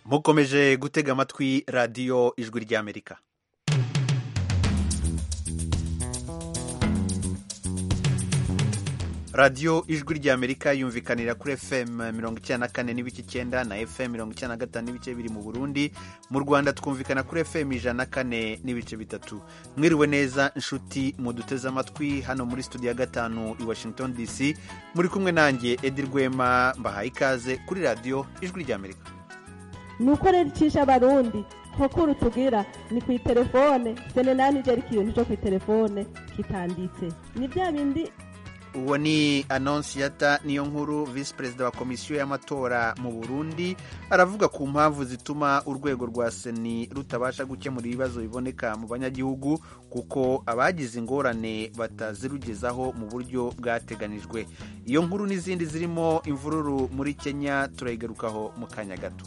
mukomeje gutega amatwi radiyo ijwi ry'amerika radiyo ijwi ry'amerika yumvikanira kuri fm mirongo icyenda na kane n'ibice icyenda na fm mirongo icyenda na gatanu n'ibice biri mu burundi mu rwanda twumvikana kuri fm ijana na kane n'ibice bitatu mwiriwe neza inshuti muduteze amatwi hano muri studio ya gatanu i washington dc muri kumwe nanjye edi rwema mbahaye ikaze kuri radiyo ijwi ry'amerika ni uko rero icisha abarundi nkokuru tugira ni ku itelefone sene nani ije ariko ikintu cyo ku itelefone kitanditse ni bya bindi uwo ni anonsiyata niyo nkuru visi perezida wa komisiyo y'amatora mu burundi aravuga ku mpamvu zituma urwego rwa seni rutabasha gukemura ibibazo biboneka mu banyagihugu kuko abagize ingorane batazirugezaho mu buryo bwateganijwe iyo nkuru n'izindi zirimo imvururu muri kenya turayigarukaho mu kanya gato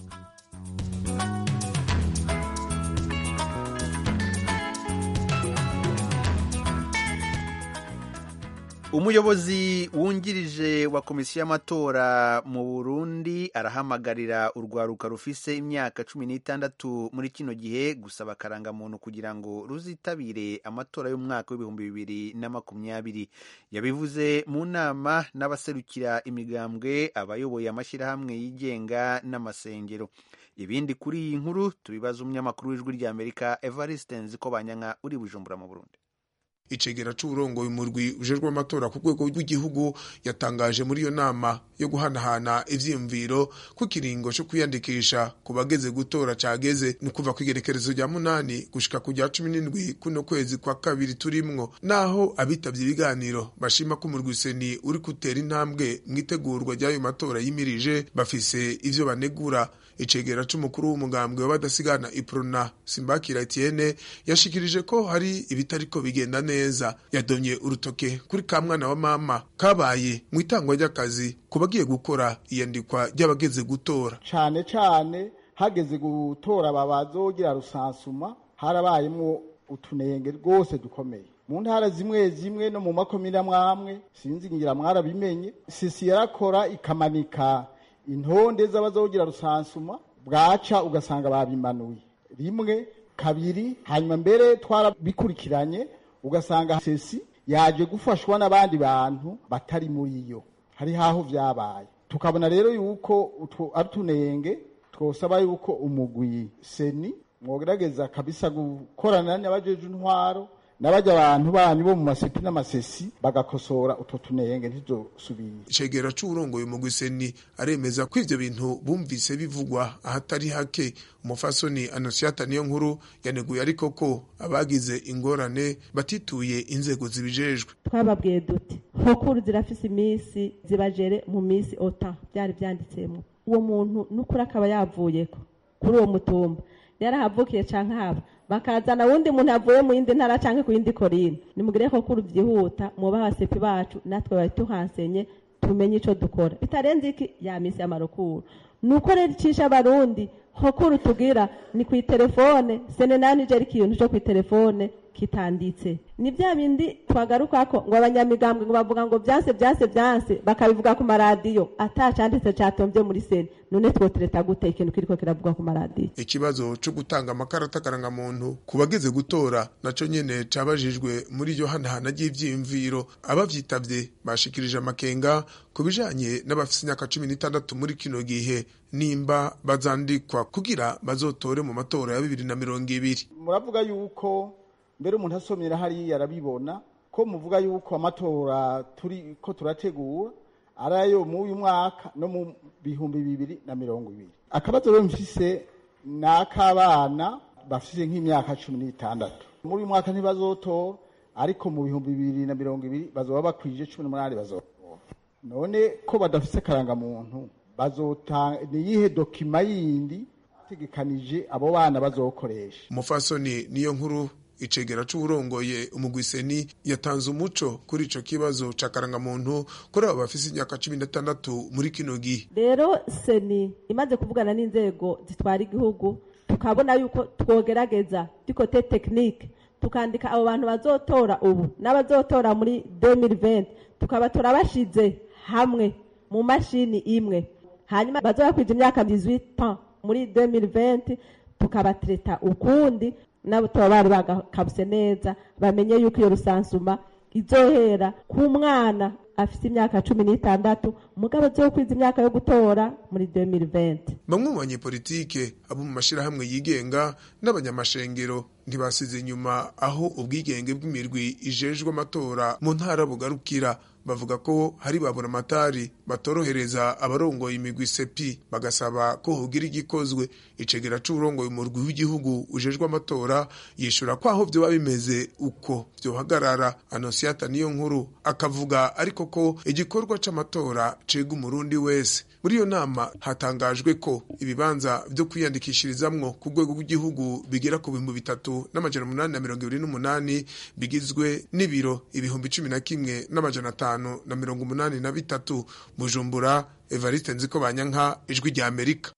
umuyobozi wungirije wa komisiyo y'amatora mu burundi arahamagarira urwaruka rufise imyaka cumi n'itandatu muri kino gihe gusaba akarangamuntu kugira ngo ruzitabire amatora y'umwaka w'ibihumbi bibiri na makumyabiri yabivuze mu nama n'abaserukira imigambwe abayoboye amashyirahamwe yigenga n'amasengero ibindi kuri iyi nkuru tubibaza umunyamakuru w'ijwi ry'amerika evariste nziko banyanka uri bujumbura mu burundi icegera c'uburongoye umurwi ujejwe amatora ku rwego rw'igihugu yatangaje muri iyo nama yo guhanahana ivyiyumviro ko ikiringo co kwiyandikisha ku bageze gutora cageze ni kuva kw'igerekerezo rya munani gushika ku rya cumi n'indwi kuno kwezi kwa kabiri turimwo naho abitavye ibiganiro bashima ko umurwi seni uri gutera intambwe mw'itegurwa ry'ayo matora yimirije bafise ivyo banegura icegera c'umukuru w'umugambwe w'abadasigana iprona simbakira etienne yashikirije ko hari ibitariko bigenda neza yadomye urutoke kuri ka mwana wa mama kabaye mu itangwa ry'akazi ku bagiye gukora iyandikwa ry'abageze gutora cane cane hageze gutora babazogira rusansuma harabayemwo utunenge rwose dukomeye mu ntara zimwe zimwe no mu makomine amwamwe sinzi ngira mwarabimenye sisi yarakora ikamanika intonde z'abazogira rusansuma bwaca ugasanga babimanuye rimwe kabiri hanyuma mbere twarabikurikiranye ugasanga sesi yaje gufashwa n'abandi bantu batari muri yo hari haho vyabaye tukabona rero yuko utwo ari utunenge twosaba yuko umugwi seni mwogerageza kabisa gukorana n'abajeje intwaro n'abajya abantu banyu bo mu masepi n'amasesi bagakosora utwo tunenge ntizosubire icegera c'uburongoye mu gwiseni aremeza ko ivyo bintu bumvise bivugwa ahatari hake umufasoni anosiata niyo nkuru yaneguye ariko ko abagize ingorane batituye inzego zibijejwe twababwiye duti nkokuru zirafise iminsi zibajere mu minsi ota byari byanditsemo uwo muntu n'ukuri akaba yavuyeko kuri uwo mutumba yarahavukiye canke haba bakazana wundi muntu avuye mu yindi ntara canke ku yindi korine nimugire ko kuri byihuta muba abasepi bacu natwe bari tuhansenye tumenye ico dukora bitarenze iki ya misi y'amarukuru nuko rero icisha abarundi hokuru tugira ni ku itelefone sene nani je ariko ikintu cyo ku itelefone kitanditse ni bya bindi twagarukako ngo abanyamigambwe ngo bavuga ngo vyanse vyanse vyanse bakabivuga ku maradiyo atacanditse catomvye muri sene none twotereta gute ikintu kiriko kiravuga ku maradiyo ikibazo co gutanga amakarata karangamuntu ku bageze gutora naco nyene cabajijwe muri iryo hanahana ry'ivyiyumviro abavyitavye bashikirije amakenga ku bijanye n'abafise imyaka cumi n'itandatu muri kino gihe nimba bazandikwa kugira bazotore mu matora ya bibiri na mirongo ibiri muravuga yuko mbere umuntu asomyera hariya arabibona ko muvuga yuko amatora turi ko turategura ari ayo mu uyu mwaka no mu bihumbi bibiri na mirongo ibiri akabazo rero mfise ni ak'abana bafise nk'imyaka cumi n'itandatu muri uyu mwaka ntibazotora ariko mu bihumbi bibiri na mirongo ibiri bazoba bakwije cumi n'umunani bazotora none ko badafise akarangamuntu bazotanga ni iyihe dokima yindi tegekanije abo bana bazokoresha umufasoni niyo nkuru icegera c'uwurongoye umugwiseni yatanze umuco kuri ico kibazo ca karangamuntu kuri abo bafise imyaka cumi n'itandatu muri kino gihe rero seni imaze kuvugana n'inzego zitwara igihugu tukabona yuko twogerageza dikote tekinike tukandika abo bantu bazotora ubu n'abazotora muri 2020 tukabatora bashize hamwe mu mashini imwe hanyuma bazoba kwija imyaka 18 ans muri 2020 tukabatreta ukundi nabo tuba bari bagakabuse neza bamenye yuko iyo rusansuma izohera ku mwana afite imyaka cumi n'itandatu umugabo azokwiza imyaka yo gutora muri 2020 bamwe mu banyepolitike abo mu mashirahamwe yigenga n'abanyamashengero ntibasize inyuma aho ubwigenge bw'imirwi ijejwe amatora mu ntara bugarukira bavuga ko hari babura amatari batorohereza abarongoye imigwi sepi bagasaba ko hogira igikozwe icegera c'uburongoye umurwi w'igihugu ujejwe amatora yishura ko aho vyoba bimeze uko vyohagarara anosiata niyo nkuru akavuga ariko ko igikorwa c'amatora cega umurundi wese muri iyo nama hatangajwe ko ibibanza vyo kwiyandikishirizamwo ku rwego rw'igihugu bigera ku bihumbi bitatu n'amajana umunani na mirongo ibiri n'umunani bigizwe n'ibiro ibihumbi cumi na kimwe n'amajana atanu na mirongo umunani na bitatu bujumbura evariste nziko banyanka ijwi rya amerika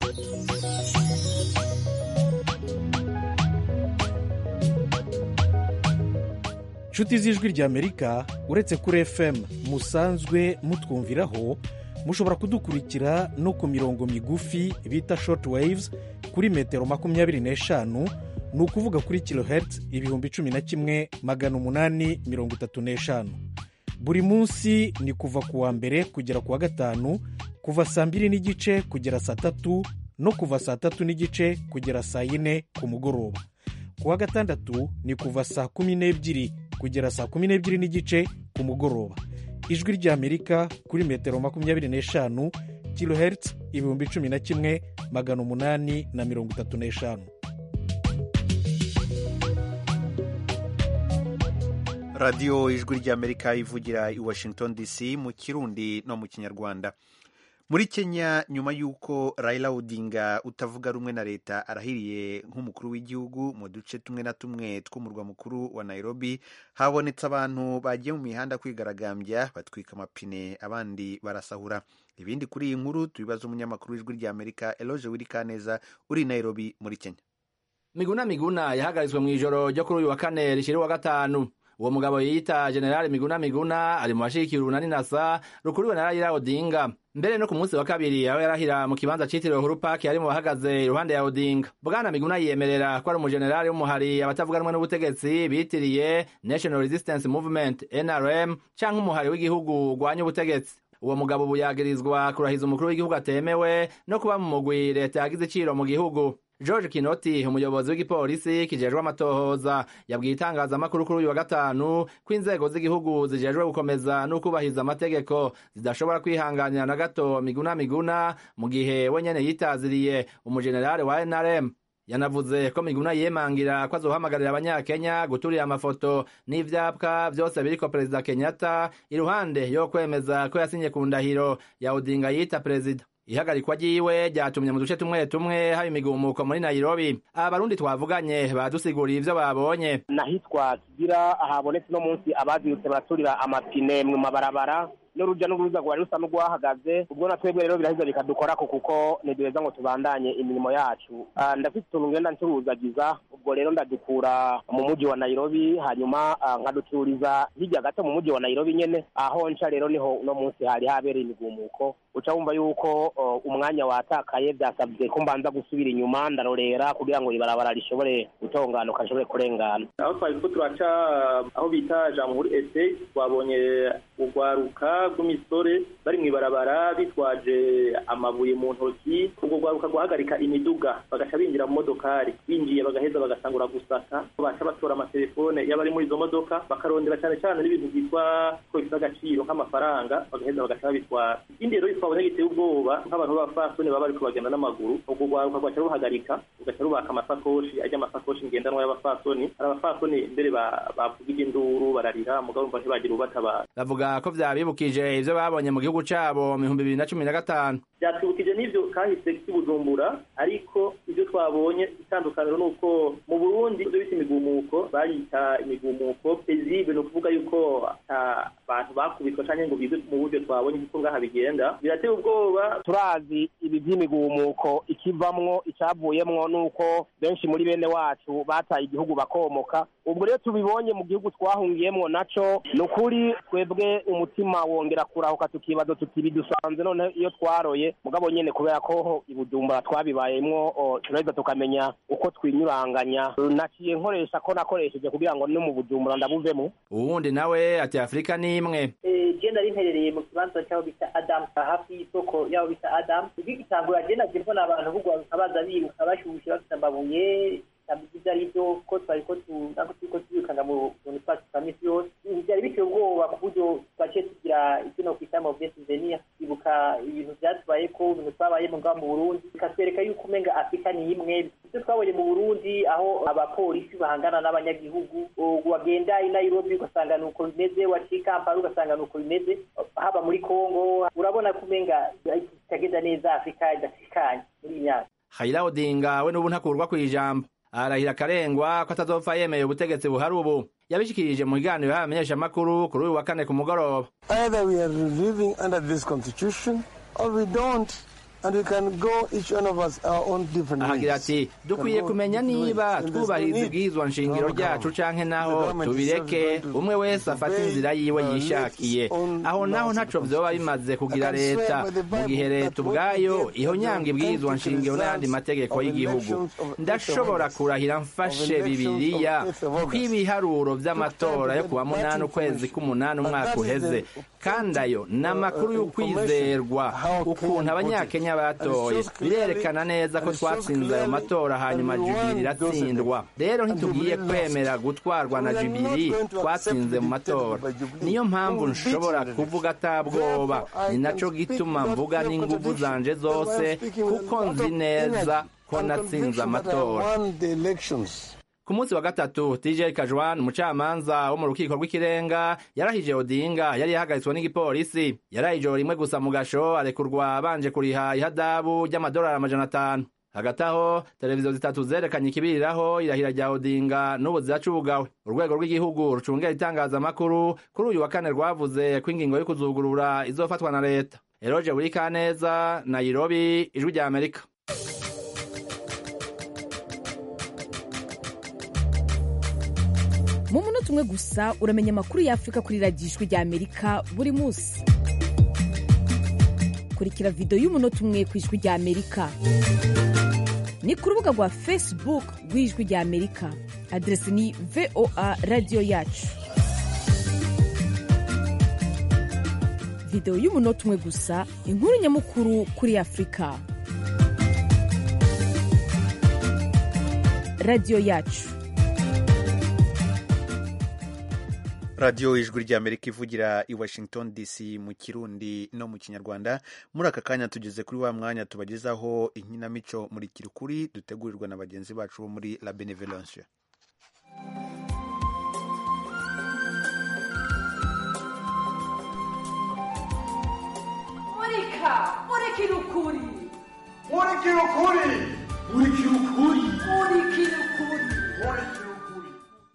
nshuti z'ijwi rya amerika uretse kuri fm musanzwe mutwumviraho mushobora kudukurikira no ku mirongo migufi bita short waves kuri metero makumyabiri n'eshanu ni ukuvuga kuri kilohertz ibihumbi cumi na kimwe magana umunani mirongo itatu n'eshanu buri munsi ni kuva ku wa mbere kugera ku wa gatanu kuva saa mbiri n'igice kugera saa tatu no kuva saa tatu n'igice kugera saa yine ku mugoroba ku wa gatandatu ni kuva saa kumi n'ebyiri kugera saa kumi n'ebyiri n'igice ku mugoroba ijwi ry'amerika kuri metero makumyabiri n'eshanu kilohertz ibihumbi cumi na kimwe magana umunani na mirongo itatu n'eshanu radiyo ijwi ry'amerika ivugira i washington dc mu kirundi no mu kinyarwanda muri kenya nyuma y'uko Raila Odinga utavuga rumwe na leta arahiriye nk'umukuru w'igihugu mu duce tumwe na tumwe tw'umurwa mukuru wa nairobi habonetse abantu bagiye mu mihanda kwigaragambya batwika amapine abandi barasahura ibindi kuri iyi nkuru tubibaza umunyamakuru w'ijwi ry'amerika eloge wirikaneza uri nairobi muri kenya miguna miguna yahagaritswe mu ijoro ryo kuri uyu wa kane rishira uwa gatanu uwo mugabo yiyita generali miguna miguna ari mu bashigikira urunani nasa rukuriwe na Raila Odinga mbere no ku munsi wa kabiri aho yarahira mu kibanza citiriwe Uhuru Park yari mu bahagaze iruhande ya Odinga bwana miguna yiyemerera ko ari umujenerali w'umuhari abatavuga rumwe n'ubutegetsi bitiriye National Resistance Movement NRM canke umuhari w'igihugu urwanya ubutegetsi uwo mugabo ubu yagirizwa kurahiza umukuru w'igihugu atemewe no kuba mu mugwi leta yagize iciro mu gihugu george kinoti umuyobozi w'igipolisi kijejwe amatohoza yabwiye itangazamakuru kuri uyu wa gatanu ko inzego z'igihugu zijejwe gukomeza no kubahiriza amategeko zidashobora kwihanganira na gato miguna miguna mu gihe we nyene yitaziriye umujenerali wa nrm yanavuze ko miguna yemangira ko azohamagarira abanyakenya guturira amafoto n'ivyapwa vyose biriko perezida kenyatta iruhande yo kwemeza ko yasinye ku ndahiro ya odinga yita perezida ihagarikwa ryiwe ryatumye mu duce tumwe tumwe haba imigumuko muri nairobi abarundi twavuganye badusiguriye ivyo babonye nahitwa kigira habonetse uno munsi abazindutse baraturira amapine mu mabarabara n'urujya n'uruza rwari rusa n'urwahagaze ubwo na twebwe rero biraheza bikadukorako kuko ntiduheza ngo tubandanye imirimo yacu ndafite utuntu ngenda ncuruzagiza ubwo rero ndadukura mu mujyi wa nairobi hanyuma nkaduturiza hirya gato mu mujyi wa nairobi nyene aho nca rero niho uno munsi hari habereye imigumuko uca wumva yuko umwanya watakaye byasabye ko mbanza gusubira inyuma ndarorera kugira ngo ibarabara rishobore gutonganuka rishobore kurengana aho twari ko turaca aho bita jamhuri estate twabonye urwaruka rw'imisore bari mu ibarabara bitwaje amabuye mu ntoki ubwo rwaruka guhagarika imiduga bagaca binjira mu modokari binjiye bagaheza bagasangura gusaka baca batora amatelefone y'abari muri izo modoka bakarondera cyane cyane n'ibintu byitwa ko bifite agaciro nk'amafaranga bagaheza bagaca babitwara ikindi rero twabonye giteye ubwoba nk'abantu b'abafasoni baba bariko bagenda n'amaguru ubwo rwaruka rwaca ruhagarika rugaca rubaka amasakoshi ajya amasakoshi ngendanwa y'abafasoni hari abafasoni mbere bavugije induru bararira mugabo umva ntibagira ubatabara bavuga ko vyabibukije ivyo babonye mu gihugu cabo mu bihumbi bibiri na cumi na gatanu vyatwibukije n'ivyo kahise k'ibujumbura ariko ivyo twabonye itandukaniro ni uko mu burundi ivyo bita imigumuko bayita imigumuko pezibe ni ukuvuga yuko ata bantu bakubitwa canke ngo bize mu buryo twabonye kuko ngaha bigenda birateye ubwoba turazi ibi by'imigumuko ikivamwo icavuyemwo nuko benshi muri bene wacu bataye igihugu bakomoka ubwo rero tubibonye mu gihugu twahungiyemwo naco ni ukuri twebwe umutima wongera kurahuka tukibaza tuti bidusanze none iyo twaroye bimeze mugabo nyene kubera ko ibujumbura twabibayemwo o, turaheza tukamenya uko twinyuranganya naciye nkoresha ko nakoresheje kugira ngo no mu bujumbura ndabuvemo uwundi nawe ati afurika ni imwe je nari mperereye mu kibanza cy'aho bita adamu hafi y'isoko y'aho bita adamu igitangura je naje mbona abantu bugwaruka baza biruka bashushe bafite amabuye tabizi ibyo ari byo ko twari ko ntabwo turi ko tubikanga mu bintu twacu twa misi yose ibi byari biteye ubwoba ku buryo twaciye tugira icyo no kwita mu souvenir ibuka ibintu byatubaye ko ibintu twabayemo ngaho mu burundi bikatwereka yuko umenga afurika ni imwe ibyo twabonye mu burundi aho abapolisi bahangana n'abanyagihugu wagenda i nairobi ugasanga ni uko bimeze waciye i kampala ugasanga ni uko bimeze haba muri congo urabona ko umenga kitagenda neza afurika idatekanye muri iyi myaka Raila Odinga we n'ubu ntakurwa ku ijambo arahira akarengwa ko atazopfa yemeye ubutegetsi buhari ubu yabishikirije mu kiganiro yahaye abamenyeshamakuru kuri uyu wa kane ku mugoroba Either we are living under this constitution or we don't. And we can go each one of us our own different ahagira ways. ati dukwiye kumenya niba twubahiriza ubwirizwa nshingiro ryacu canke naho tubireke umwe wese afata inzira yiwe yishakiye aho naho ntaco vyoba bimaze kugira leta mu gihe leta ubwayo ihonyanga ibwirizwa nshingiro n'ayandi mategeko y'igihugu ndashobora kurahira mfashe bibiliya ko ibiharuro vy'amatora yo kuwa munani ukwezi k'umunani umwaka uheze kandi ayo ni amakuru y'ukwizerwa ukuntu abanyakenya batoye birerekana neza ko twatsinze ayo matora hanyuma jubiri iratsindwa rero ntitugiye kwemera gutwarwa na jubiri twatsinze mu matora niyo mpamvu nshobora kuvuga atabwoba ni naco gituma mvuga n'inguvu zanje zose kuko nzi neza ko natsinze amatora Won the elections. ku munsi wa gatatu tj kajwan umucamanza wo mu rukiko rw'ikirenga yarahije odinga yari yahagaritswe n'igipolisi yaraye ijoro rimwe gusa mu gasho arekurwa abanje kuriha ihadabu ry'amadolari amajana atanu hagati aho televiziyo zitatu zerekanye ikibiriraho irahira rya odinga n'ubu ziracugawe urwego rw'igihugu rucungera itangazamakuru kuri uyu wa kane rwavuze ko ingingo yo kuzugurura izofatwa na leta eroje buri kaneza nairobi ijwi rya amerika mu munota umwe gusa uramenya amakuru y'afurika kuri radiyo ijwi rya amerika buri munsi kurikira videwo y'umunota umwe ku ijwi rya amerika ni ku rubuga rwa facebook rw'ijwi rya amerika aderesi ni voa radiyo yacu videwo y'umunota umwe gusa inkuru nyamukuru kuri afurika radiyo yacu radiyo ijwi ry'amerika ivugira i washington dc mu kirundi no mu kinyarwanda muri aka kanya tugeze kuri wa mwanya tubagezaho inkinamico muri kirukuri dutegurirwa na bagenzi bacu bo muri la benevolence murika murikira ukuri murikira ukuri murikira ukuri murikira ukuri murikira ukuri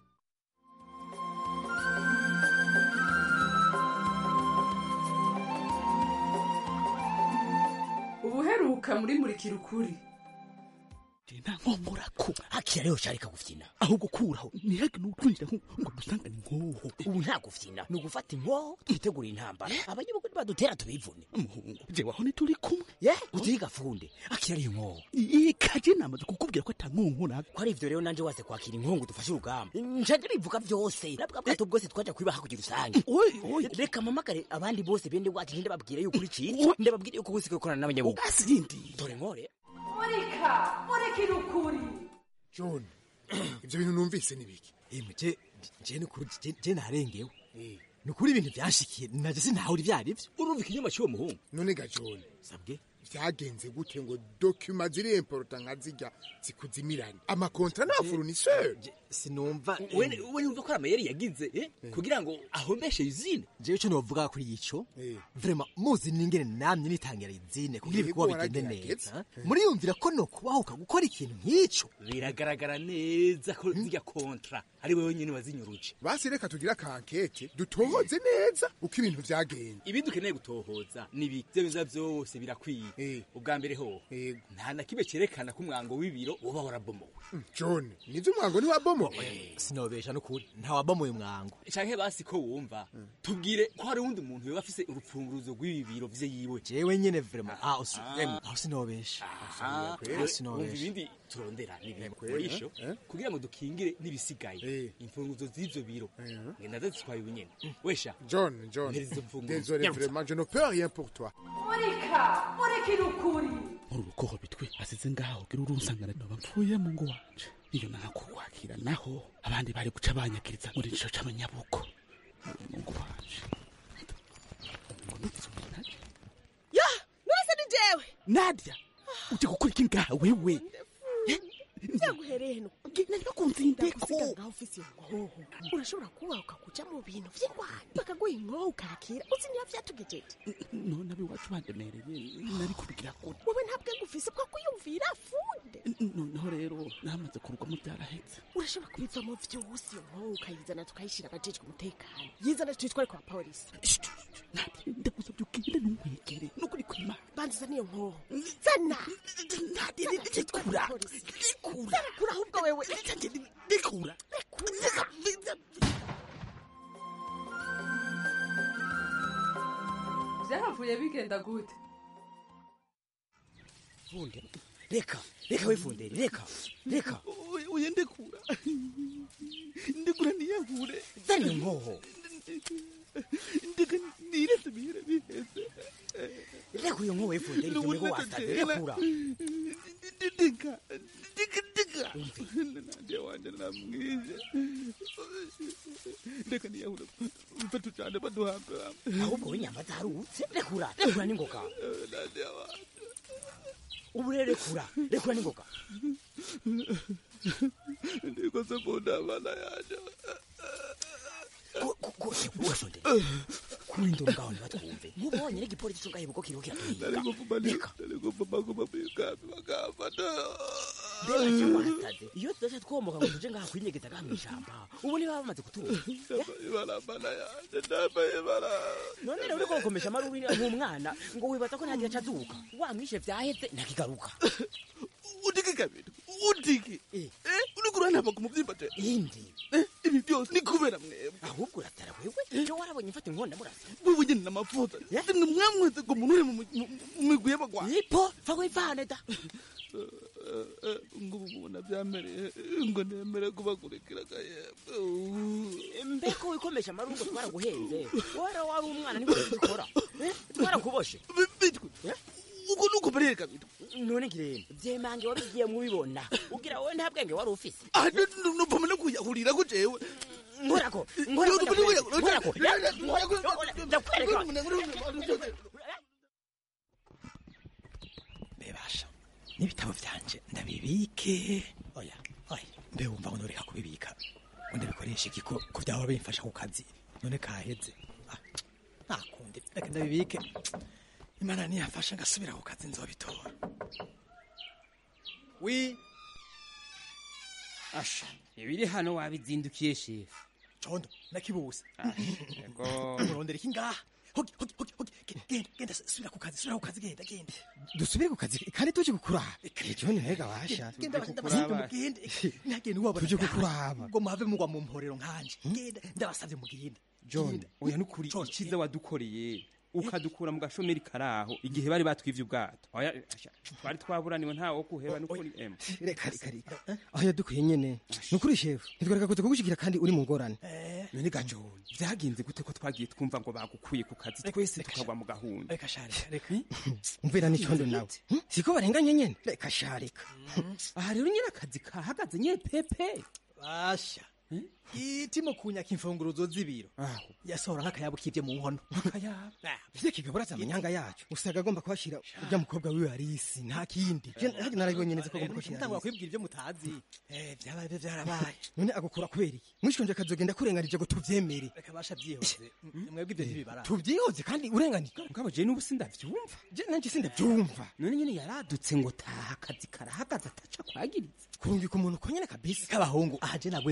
ubuheruka muri murikira ukuri nta nkomorako akira rero sharika gufyina ahubwo kuraho ntihage n'utwinjira ngo dusangane inkoho ubu nta gufyina ni ugufata inkoho twitegura intambara abanyabugu nibadutera tubivune umuhungu jewe aho ntituri kumwe ye utiga funde akira iyo nkoho ikaje namaze kukubwira ko atankunkuraka ko ari ivyo rero nanje wase kwakira inkongu dufashe urugamba njaje rivuga vyose nabwa bwato bwose twaja kwibaha kugira usange reka mamagare abandi bose bende wacu ninde babwire yuko uri ciki ndababwire yuko wese gukorana n'abanyabugu asindi dore nkore murika murikira ukuri john ibyo bintu numvise ni biki emwe je je nukuri je je narengewe nukuri ibintu byashikiye naje sinahuri vyari vyo urumva ikinyoma cy'uwo muhungu none ga john sabwe vyagenze gute ngo dokima ziri importa nka zirya zikuzimirane amakontra na fournisseur sinumva we we yumva ko amayeri yagize eh kugira ngo ahombeshe izine jewe cyo novuga kuri ico vraiment muzi ningene namye nitangira izine kugira Yego, ibikuba bigende waragerageza. neza muri yumvira ko no kubahuka gukora ikintu nk'ico biragaragara neza ko zirya kontra ari wewe nyene wazinyuruje basi reka tugire akankete dutohoze neza uko ibintu vyagenze ibi dukeneye gutohoza nibi ivyo biza vyose birakwiye ubwa mbere ho nta na kimwe cerekana ko umwango w'ibiro woba warabomowe john nivyo umwango ntiwabomowe sinobesha n'ukuri ntawabomoye umwango canke basi ko wumva tubwire ko hari uwundi muntu yoba afise urupfunguruzo rw'ibi biro vye yiwe jewe nyene vrema aho si- emwe, aho sinobesha Ah, aho wumva sinobesha ibindi turondera n'ibintu kweli, murisho eh? kugira ngo dukingire n'ibisigaye imfunguzo z'ivyo biro ngenda zitwaye ubunyene wesha john john mpereza izo mfunguzo désolé Nyarutsa. vraiment je ne peux rien pour toi murika murikira ukuri muri urukoho bitwe asize ngaho gira urunsangana noba mpfuye mu ngo wanje iyo nakukwakira naho abandi bari guca banyakiriza muri ico c'abanyabuko mu ngo wanje ya nurese ni jewe nadia uje gukora iki ngaha wewe vyaguhereye heno nari bakumvindeko ngaho ufise inkoho urashobora kuba ukakuja mu bintu vy'ingwani bakaguha inkoho ukakira uzi niba vyatugejeje none abiwacu bandemereye nari kubigira gute wowe nta bwenge ufise bwo kwiyumvira funde noneho rero namaze kurugwamo byarahetse urashobora kubivamo vyose iyo nkoho ukayizana tukayishira abajejwe umutekano yizana tuyitware kwa polisi ndagusabye ugende ntumwegere nukuri kwimana banziza niyo nkoho zana ndikura kura kura ahubwo wewe ndikura byahavuye bigenda gute funde reka reka wifundere reka reka uye ndekura ndekura niyahure zana iyo nkoho ndeka niretse bihera biheze reka iyo nkoho wifundere ivyo niho wasaze rekura ndeka ndeka ndeka nandiye wanje namwije ndeka niyahure mfe tucane baduhambe ahubwo w'inyama zarutse rekura rekura n'ingoga nandiye wanje ubu rero rekura rekura n'ingoga ndikoze kunda abana yanje wifundere kuri ndo ngaho ntibatwumve nk'ubonye n'igipolisi cungahe buko kiriho kiratuhiga reka mbega cyo wasaze iyo tudaca twomoka ngo tuje ngaha kwinyegeza ngaha mw'ishamba ubu niba bamaze kuturuka ibarabara yanje ndambaye ibara none rero uriko gukomesha amaruri nk'umwana ngo wibaza ko ntagira aca azuka wamwishe vyaheze ntakigaruka udike kabiri udike uriko uranaba ku muvyimba je indi ibi byose ni kubera mwebwe ahubwo uratara wewe jo warabonye mfata inkonda murasa wewe nyene n'amavuta nimwe mwamweze ngo umuntu uri mu mu- mu migwi y'abagwanyi ipo va wivane da ngo ubu mubona byamereye ngo nemere kubakurikira gahembwe mbeko wikomesha amaruri ngo twaraguhenze wara wari umwana niko tubikora Eh, twarakuboshe bitwe uko nuko bereye kabiri none ngirene vyemange wabigiye mubibona ugira wowe nta bwenge wari ufise nupfuma no kuyahurira ko jewe nkorako nkorako nkorako ndakwereka bebasha n'ibitabo vyanje ndabibike oya oya mbe wumva ngo noreka kubibika ngo ndabikoresha iki ko ko byaba bimfasha ku kazi none kaheze Ah, nakundi reka ndabibike imana niyamfasha ngasubira ku kazi nzobitora wi asha ibiri hano wabizindukiye shefu condo nakibuse yego urondera iki ngaha hogi hogi hogi hogi Genda, genda genda subira ku kazi subira ku kazi genda genda dusubire ku kazi kandi tuje gukuraba ejo ni hega washa genda ndabasabye mugende ntagende wabona Tuje kukuraba. ngo muhave mugwa mu mporero nkanje genda ndabasabye mugende john oya nukuri icyiza wadukoreye ukadukura mu gashomeri karaho igihe bari batwivye ubwato oya asha, twari twaburaniwe ntawe wo kuheba nukuri em reka reka reka aho yadukuye nyene nukuri shefu ntitwareka kuza kugushikira kandi uri mu ngorane none ga john vyagenze gute ko twagiye twumva ngo bagukuye ku kazi twese tukagwa mu gahunda reka shari reka umvira n'icondo nawe Hmm? siko barenganye nyene reka sharika aha rero nyine akazi kahagaze nye pepe basha itimo kunyaka imfunguruzo z'ibiro yasohora nk'akayabo kivye mu nkono akayabo ivyo kigabura amanyanga yacu usanga agomba kuhashira urya mukobwa wiwe arisi nta kindi Je- hadi narabibonye neza ko agomba kuhashira ntangwa Arisi. kwibwira ivyo mutazi eh vyabaye byo vyarabaye none agukura kubera iki mwishonje akazogenda kurenganije ngo tuvyemere reka basha vyihoze mwebwe ivyo ntibibara tuvyihoze kandi urenganije ngabo je n'ubu sindavyumva je nanje sindavyumva none nyine yaradutse ngo taha akazi karahagaze ataca kwagiriza kurungika umuntu ko nyene kabisa k'abahungu aha je naguye mu mutego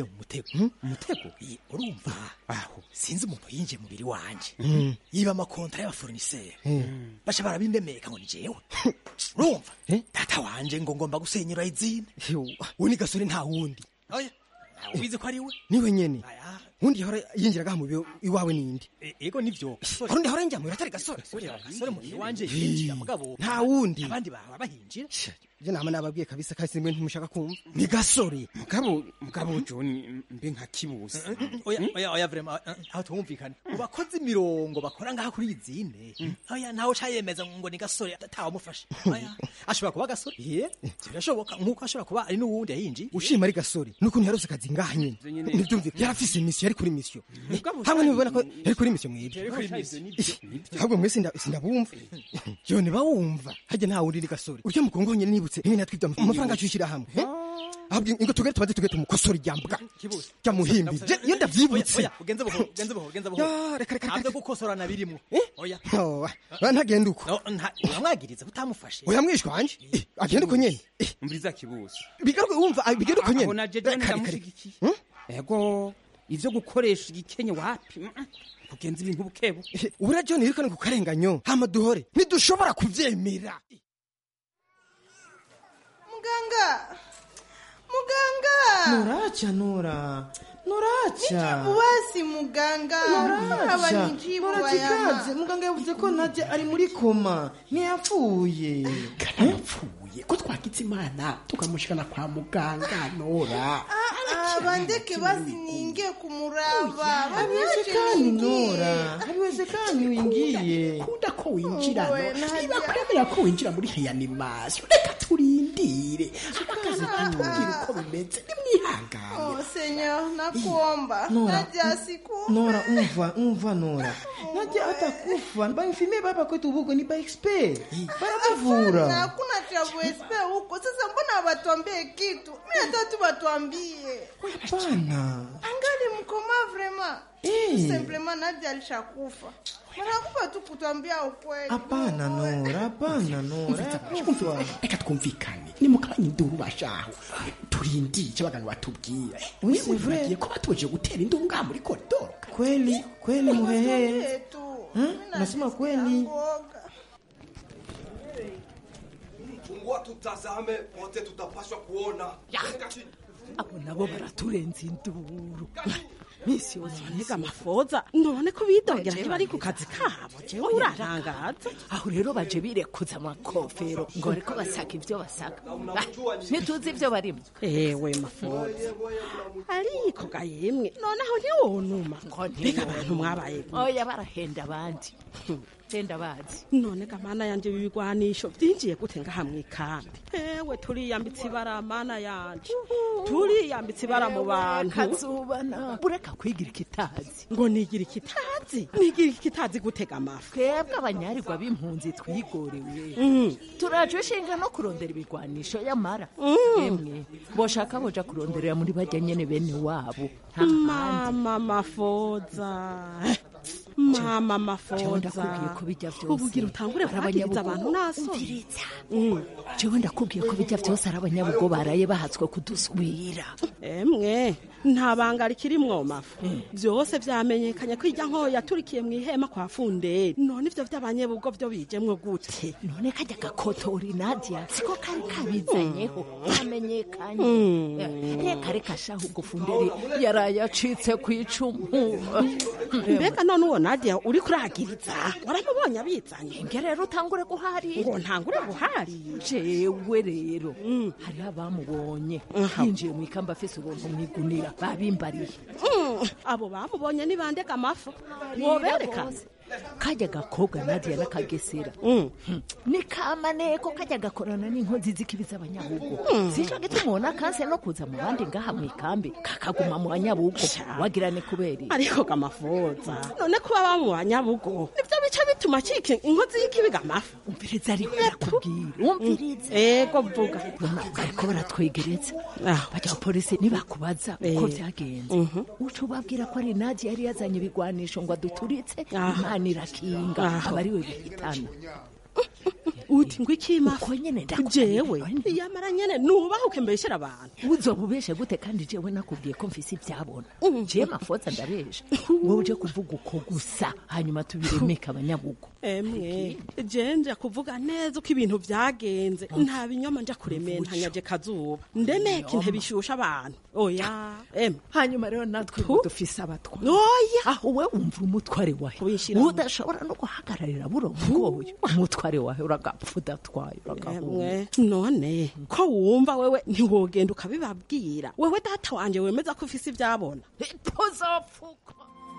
umutego urumva aho sinzi umuntu yinjiye mubiri wanje Mm. yiba amakontra y'abaforoniseri Mm. basha barabindemeka ngo ni jewe urumva data wanje ngo ngomba gusenyera izine uwo ni gasore nta wundi oya ubizi ko ari we niwe nyene undi yahora yinjiraga mu biro iwawe nindi ego nivyo hari undi yahora yinjira mu biro atari gasore gasore mu biro wanje yinjira mugabo nta wundi abandi baba bahinjira je nama nababwiye kabisa kasi mwe ntimushaka kumva ni gasore mugabo mugabo john mbe nka kibuzi oya oya oya vrema aho twumvikane mu bakozi mirongo bakora ngaha kuri izine oya ntawe cayemeza ngo ni gasore atawamufashe oya ashobora kuba gasore ye birashoboka nkuko ashobora kuba ari n'uwundi yahinjiye ushima ari gasore nukuntu yarose akazi ngaha nyene nyene. nivyumvika yarafise imisiyo yari kuri misiyo Mugabo hamwe nibibona ko yari kuri misiyo mwebwe Yari kuri misiyo, nivyo, ahubwo mwese nda- sindabumva yo ntibawumva harya nta wundi ni gasore urya mukongo nyene nibutse niwe natwibye amafaranga acushira hamwe eh? ahubwo ingo tugere tubaze tugere tumukosora iryambwa kibuzi jya muhimbi Je- iyo ndavyibutse oya ugenze buhoro ugenze buhoro ugenze buhoro Ya, reka reka ntabyo gukosorana birimwo oya Oh, wa- ntagenda uko uramwagiriza utamufashe oya mwishwa wanje Eh, agenda uko nyene mburiza kibuzi bigaruke wumva ah, bigenda uko nyene aho naje john Kare, kare. ndamushigikiye ego ivyo gukoresha igikenye wapi mm, mm. kugenza ibintu bukebu ubura john yirukane ku karenganyo hama duhore ntidushobora kuvyemera muganga muganga Nuracha Nura, Nuracha. nijibu basi muganga aba Nuracha, nijibu Nurachikaze. bayama Muganga yavuze ko Nadia ari muri koma, ntiyapfuye. karapfuye ko twagize imana tukamushikana kwa muganga nora bandeke basi niingie kumuraba Haiwezekani Nora, haiwezekani uingie. kunda ko winjira Owe, no Nadia. niba kuremera ko winjira muri reanimation reka turindire abakazi tubwire uko bimeze nimwihangane Oh, senyor nakuomba Nora, naja siku Nora, umva, umva Nora. Nadia atakufa. Bainfimie baba kwetu huko ni ba expert. Baramuvura. hakuna travuespe huko sasa mbona hawatuambie kitu mi hata tu watuambie Hapana. angali mkoma vrema Eh. semplema nadia alishakufa wanakupa tu kutuambia ukweli Hapana Nora, hapana Nora. Yakufa. reka twumvikane nimukabanya induru bashaho turindire icyo abaganga batubwira Oui, c'est vrai. wibagiye ko batoje gutera induru ngaha muri koridoro Kweli, kweli muhehe. Hmm? Nasema kweli. Fungua tutazame, wote tutapaswa kuona. abo nabo baraturenza induru misi yose banega amafoza none ko bidogera ntibari ku kazi kabo jewe urarangaza aho rero baje birekuza amakofero ngo bariko basaka ibyo basaka Ah, ntituzi ibyo barimo ewe mafoza ariko ga yemwe noneho ntiwonuma mbega abantu mwabaye oya barahenda abandi henda bazi none ga mana yanje bibigwanisho byinjiye gute ngaha mwikambi ewe turiyambitse ibara mana yanje turiyambitse ibara mu bantu kazubana ureka kwigira ikitazi ngo nigira ikitazi nigira ikitazi gutega amafi twebwe abanyarirwa b'impunzi twigorewe Mm. turaje ushinga no kurondera ibigwanisho yamara emwe boshaka boja kuronderera muri bajya nyene bene wabo nta handi mama mafoza mama jewe ndakubwiye mafoza ko bijya vyose ubugira utangure ari kwagiriza abanyabugo. abantu naso Umviriza. jewe ndakubwiye ko bijya vyose ari abanyabugo baraye bahatswe kudusubira emwe nta banga rikirimwo mafu byose vyamenyekanye ko irya nkoyo yaturikiye mu ihema kwa funderi none ivyo vy'abanyebugo vyo bijemwo gute none kajya gakotori nadia siko kari kabizanyeho kamenyekanye Mm. Eh, reka reka shaho ubwo funderi yaraye acitse ku icumu mbega none uwo nadia uri kuragiriza waramubonye abizanye nge rero utangure guharira ngo ntangure guharira jewe rero hariho abamubonye yinjiye mu ikamba afise ubuntu mu igunira babimbariye Mm, abo bamubonye ni bandega amafu wobereka kajya gakobwa nadia n'akagesera ni kamaneko kajya gakorana n'inkozi z'ikibi z'abanyabugo sico gituma ubona kanse no kuza mu bandi ngaha mu ikambi kakaguma mu banyabugo wagira ni kubera iki? ariko gamafoza none kuba bamu banyabugo nivyo bica bituma cika inkozi y'ikibiga amafu umviriza ariko ndakubwira umviriza ego vuga bariko baratwegereza bajya abapolisi nibakubaza Eh. uko vyagenze uca ubabwira ko ari nadia yari yazanye ibigwanisho ngo aduturitse imana irakinga Aho. aba ariwe bihitana uti ngo ikima uko nyene jewe yamara nyene nubahuke mbeshyera abantu uzoba ubeshe gute kandi jewe nakubwiye ko mfise ivyabona jewe mafoza ndabesha wowe uje kuvuga uko gusa hanyuma tubiremeka abanyabugo emwe je nja kuvuga neza uko ibintu vyagenze nta binyoma nja kuremera ntanyaje kazuba ndemeke intebe ishusha abantu oya emwe hanyuma rero natwe ubu dufise abatwa oya aho we wumva umutware wawe udashobora no guhagararira buro bwoyo umutware wawe uragapfa udatwaye uragahunga emwe none ko wumva wewe ntiwogenda ukabibabwira wewe data wanje wemeza ko ufise ivyabona tuzopfuka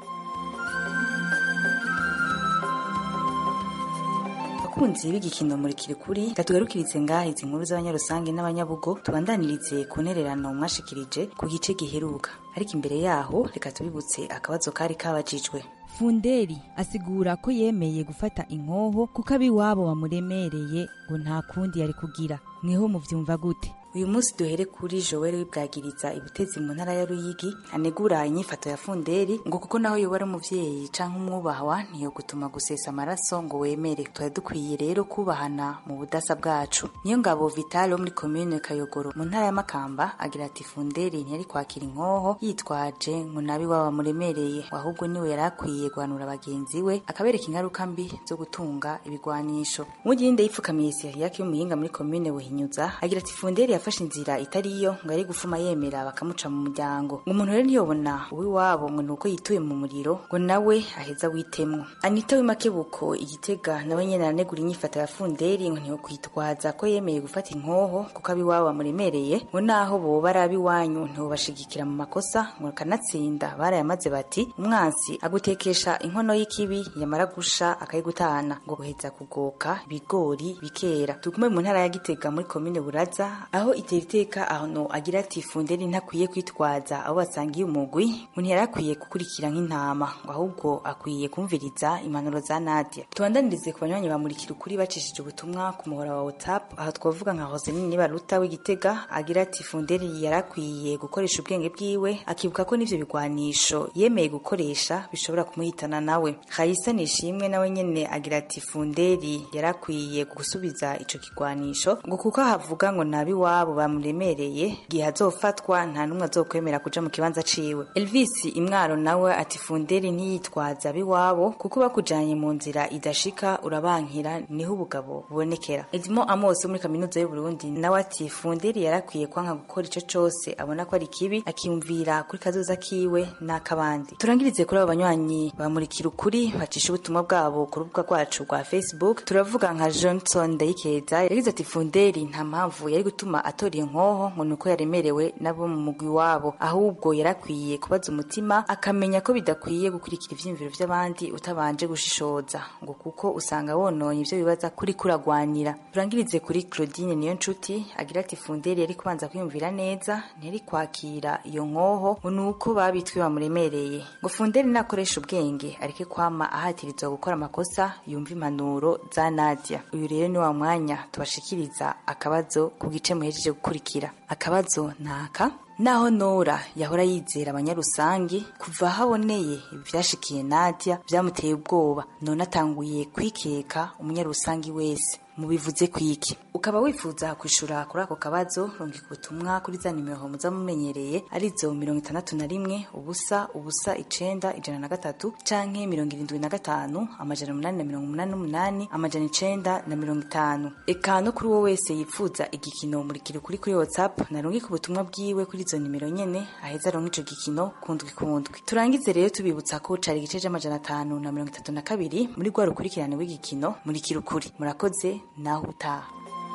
abakunzi b'igikino muri kirikuri katugarukirize ngaha izi nkuru z'abanyarusange n'abanyabugo tubandanirize ku ntererano mwashikirije ku gice giheruka ariko imbere yaho reka tubibutse akabazo kari kabajijwe funderi asigura ko yemeye gufata inkoho kuko abiwabo bamuremereye ngo nta kundi yari kugira mweho muvyumva gute uyu munsi duhere kuri joel wibwagiriza ibutezi mu ntara ya ruyigi anegura inyifato ya funderi ngo kuko naho yoba ari umuvyeyi canke umwubahwa ntiyo gutuma gusesa amaraso ngo wemere twari dukwiye rero kubahana mu budasa bwacu niyo ngabo vital wo muri komine kayogoro mu ntara ya makamba agira ati funderi ntiyari kwakira inkoho yitwaje ngo nabi waba muremereye ahubwo niwe yari akwiye guhanura bagenzi we akabereka ingaruka mbi zo gutunga ibigwanisho mugirinde yipfukamiye siriyake y'umuhinga muri komine buhinyuza agira ati funderi yafashe inzira itari yo ngo ari gufuma yemera bakamuca mu muryango ngo umuntu rero ntiyobona uw'iwabo ngo ni uko yituye mu muriro ngo nawe aheza witemwo anita w'imakebuko igitega nawe nyene aranegura inyifato ya funderi ngo ntiyokwitwaza ko yemeye gufata inkoho kuko ab'iwabo bamuremereye ngo naho boba ari ab'iwanyu ntibobashigikira mu makosa ngo kanatsinda barayamaze bati umwansi agutekesha inkono y'ikibi yamara gusha akayigutana ngo guheza kugoka ibigori bikera tugume mu ntara ya gitega muri komine buraza aho itera iteka ahantu agira ati funderi ntakwiye kwitwaza abo basangiye umugwi ngo ntiyari akwiye gukurikira nk'intama ngo ahubwo akwiye kumviriza impanuro za nadia tubandanirize ku banywanyi bamurikira ukuri bacishije ubutumwa ku muhora wa whatsapp aha twavuga nka hosenini baruta w'igitega agira ati funderi yari akwiye gukoresha ubwenge bwiwe akibuka ko n'ivyo bigwanisho yemeye gukoresha bishobora kumuhitana nawe hayisa nishimwe nawe nyene agira ati funderi yari akwiye gusubiza ico kigwanisho ngo kuko havuga ngo nabi wabo bamuremereye igihe azofatwa nta n'umwe azokwemera kuja mu kibanza ciwe elvis imwaro nawe ati funderi ntiyitwaza abiwabo kuko bakujanye mu nzira idashika urabankira niho ubugabo bubonekera edimo amos wo muri kaminuza y'uburundi nawe ati funderi yarakwiye kwanka gukora ico cose abona ko ari kibi akiyumvira kuri kazoza kiwe n'akabandi turangirize kuri abo banywanyi bamurikira ukuri bacisha ubutumwa bwabo ku rubuga rwacu rwa facebook turavuga nka johnson ndayikeza yagize ati funderi nta mpamvu yari gutuma atora iyo nkoho ngo ni uko yaremerewe nabo mu mugwi wabo ahubwo yarakwiye kubaza umutima akamenya ko bidakwiye gukurikira ivyiyumviro vy'abandi utabanje gushishoza ngo kuko usanga wononye ivyo bibaza kuri kuragwanira turangirize kuri claudine niyo nshuti agira ati funderi yari kubanza kwiyumvira neza ntiyari kwakira iyo nkoho ngo ni uko babitwi bamuremereye ngo funderi nakoresha ubwenge areke kwama ahatirizwa gukora amakosa yumva impanuro za nadia uyu rero ni wa mwanya tubashikiriza akabazo ku gice muhejeje gukurikira akabazo naka naho nora yahora yizera abanyarusangi kuva haboneye ivyashikiye nadia vyamuteye ubwoba none atanguye kwikeka umunyarusangi wese mubivuze kwiki ukaba wifuza kwishura kuri ako kabazo rungika ubutumwa kuri za nimero muza mumenyereye arizo mirongo itandatu na rimwe ubusa ubusa icenda ijana na gatatu canke mirongo irindwi na gatanu amajana umunani na mirongo umunani n'umunani amajana icenda na mirongo itanu eka no kuri uwo wese yifuza igikino murikira ukuri kuri whatsapp narungika ubutumwa bwiwe kuri izo nimero nyene aheza aronka ico gikino kundwi kundwi turangize rero tubibutsa ko cari igice c'amajana atanu na mirongo itatu na kabiri muri rwa rukurikirane w'igikino murikira ukuri murakoze naho utaha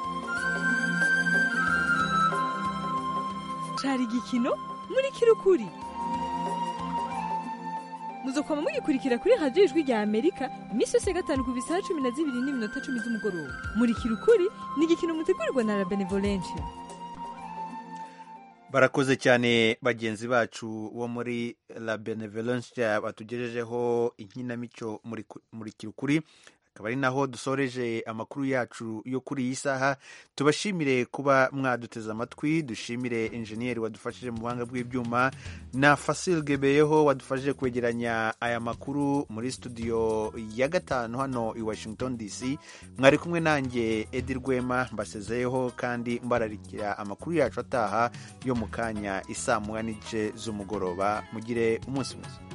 cari igikino muri kirukuri muzokwama mugikurikira kuri radiyo ijwi rya amerika iminsi yose ya gatanu ku bisaha cumi na zibiri n'iminota cumi z'umugoroba muri kirukuri ni igikino mutegurirwa na la benevolencia barakoze cyane bagenzi bacu bo muri la benevolence batugejejeho inkinamico muri kirukuri akaba ari naho dusoreje amakuru yacu yo kuri iyi saha tubashimire kuba mwaduteze amatwi dushimire enjeniyeri wadufashije mu buhanga bw'ibyuma na fasil gebeyeho wadufashije kwegeranya aya makuru muri studio ya gatanu hano i washington dc mwari kumwe nanjye edi rwema mbasezeyeho kandi mbararikira amakuru yacu ataha yo mu kanya isaa moya n'igice z'umugoroba mugire umunsi mwiza